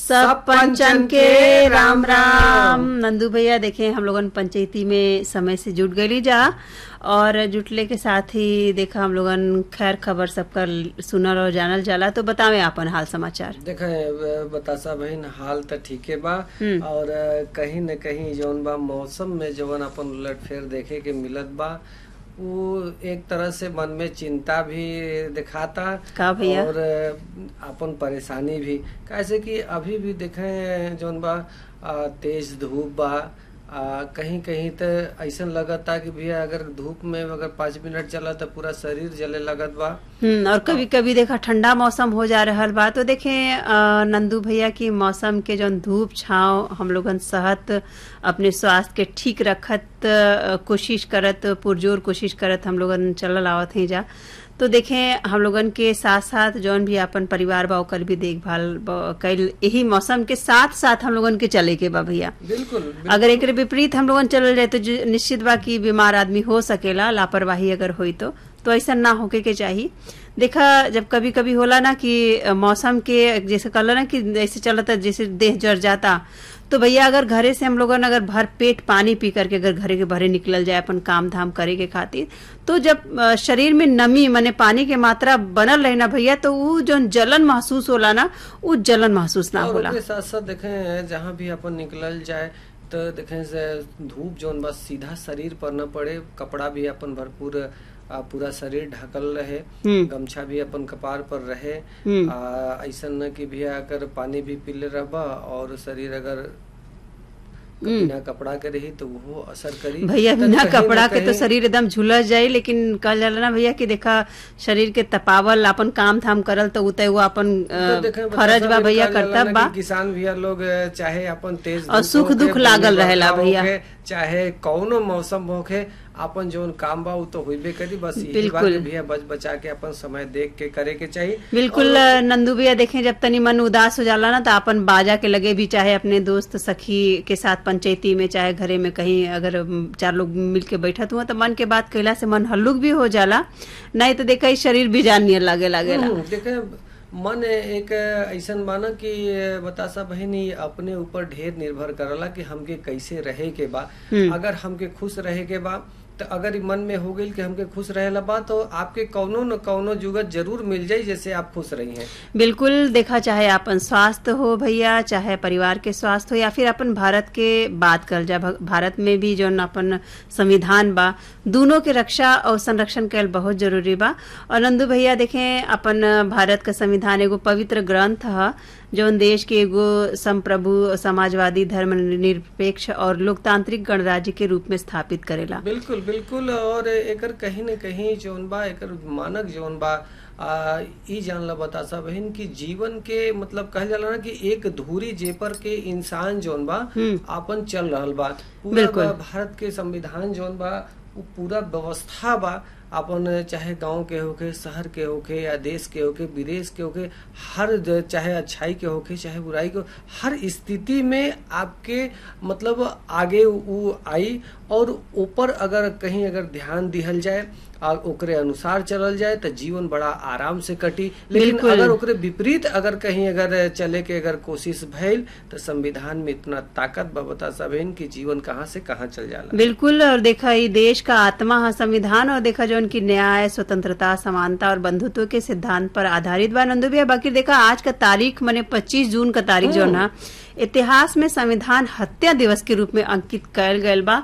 सब पंचन के राम राम नंदू भैया देखे हम लोगन पंचायती में समय से जुट गई जा और जुटले के साथ ही देखा हम लोगन खैर खबर सबका सुनल और जानल जाला तो बतावे आपन हाल समाचार देखे बतासा बहन हाल त ठीके बा और कहीं न कहीं जौन बा मौसम में जवन अपन उलट फेर देखे के मिलत बा वो एक तरह से मन में चिंता भी दिखाता का भैया? और अपन परेशानी भी कैसे कि अभी भी देखे जौन बा आ, तेज धूप बा आ, कहीं कहीं तो ऐसा लगता कि भैया अगर धूप में अगर पाँच मिनट चला तो पूरा शरीर जले लगत बा हम्म और कभी कभी देखा ठंडा मौसम हो जा रहल बा तो देखे अ, नंदू भैया की मौसम के जौन धूप छाव हम लोगन सहत अपने स्वास्थ्य के ठीक रखत अ, कोशिश करत पुरजोर कोशिश करत हम लोगन चलल आवत हैं जा तो देखें हम लोगन के साथ साथ जौन भी अपन परिवार बा ओकर भी देखभाल ब- कैल यही मौसम के साथ साथ हम लोगन के चले के बा भैया बिल्कुल अगर एक विपरीत हम लोगन चलल जाए तो जो- निश्चित बा कि बीमार आदमी हो सकेला लापरवाही अगर होई तो तो ऐसा ना होके के चाहिए देखा जब कभी कभी होला ना कि अ, मौसम के जैसे कहला ना कि ऐसे चलता जैसे देह जर जाता तो भैया अगर घरे से हम लोगन अगर भर पेट पानी पी करके अगर घरे के भरे निकलल जाए अपन काम धाम करे के खातिर तो जब अ, शरीर में नमी माने पानी के मात्रा बनल रहे ना भैया तो वो जो जलन महसूस होला ना वो जलन महसूस ना और होला ओकरे साथ साथ देखें जहाँ भी अपन निकलल जाए तो देखें से धूप जौन बस सीधा शरीर पर न पड़े कपड़ा भी अपन भरपूर आ, पूरा शरीर ढकल रहे हम्म। गमछा भी अपन कपार पर रहे हम्म। आ, ऐसन न कि भैया अगर पानी भी पीले रहबा और शरीर अगर बिना कपड़ा के रही तो वो असर करी भैया तो बिना कहीं न कपड़ा के तो कहीं- शरीर एकदम झुलस जाई लेकिन कहल जाला ना भैया कि देखा शरीर के तपावल अपन काम धाम करल तो उ वो अपन अ, तो देखें, फरज बा बतासा भैया भी कहल जाला कर्तव्य ना बा कि किसान भैया लोग अ, चाहे अपन तेज और धूप सुख होखे, दुख लागल बरखा रहेला भैया। होखे, चाहे कौनो मौसम होखे अपन जोन काम बा उ तो होइबे करी बस यही बात बिल्कुल। है भैया बच बचा के अपन समय देख के करे के चाहिए बिल्कुल अ, नंदू भैया देखें जब तनी मन उदास हो जाला ना तो अपन बाजा के लगे भी चाहे अपने दोस्त सखी के साथ पंचायती में चाहे घरे में कहीं अगर अम, चार लोग मिल के बैठत हुआ तो मन के बात कहला से मन हल्लुक भी हो जाला नहीं तो देखा शरीर भी जान नियर लागे लागेला हम्म, देखे मन एक ऐसन माना कि बतासा बहनी अपने ऊपर ढेर निर्भर करला कि हमके कैसे रहे के बा अगर हमके खुश रहे के बा तो अगर ई मन में हो गई कि हमके खुश रहेला बा तो आपके कौनो न कौनो जुगत जरूर मिल जाई जैसे आप खुश रही हैं बिल्कुल देखा चाहे अपन स्वास्थ्य हो भैया चाहे परिवार के स्वास्थ्य हो या फिर अपन भारत के बात कर जा भ- भारत में भी जो अपन संविधान बा दोनों के रक्षा और संरक्षण कैल बहुत जरूरी बा और नंदू भैया देखें अपन भारत का संविधान एगो पवित्र ग्रंथ ह जौन देश के एगो संप्रभु समाजवादी धर्म निरपेक्ष और लोकतांत्रिक गणराज्य के रूप में स्थापित करेला बिल्कुल बिल्कुल और एकर कहीं न कहीं जौन बा एकर मानक जौन बा आ, ई जानला बतासा बहन कि जीवन के मतलब कहल जाला ना कि एक धूरी जेपर के इंसान जौन बा आपन चल रहल बा पूरा बिल्कुल। बा- भारत के संविधान जौन बा उ पूरा व्यवस्था बा अपन चाहे गांव के होके शहर के होके या देश के होके विदेश के होके हर ज- चाहे अच्छाई के होके चाहे बुराई के हो- हर स्थिति में आपके मतलब आगे उ आई और ऊपर अगर कहीं अगर ध्यान दिहल जाए और ओकरे अनुसार चलल जाए तो जीवन बड़ा आराम से कटी लेकिन बिल्कुल। अगर ओकरे विपरीत अगर कहीं अगर चले के अगर कोशिश भइल तो संविधान में इतना ताकत बा बता सबेन कि जीवन कहाँ से कहाँ चल जाला बिल्कुल और देखा ये देश का आत्मा है संविधान और देखा जो उनकी न्याय स्वतंत्रता समानता और बंधुत्व के सिद्धांत पर आधारित बा नंदू भैया बाकी देखा आज का तारीख मैंने 25 जून का तारीख जो ना इतिहास में संविधान हत्या दिवस के रूप में अंकित कयल गयल बा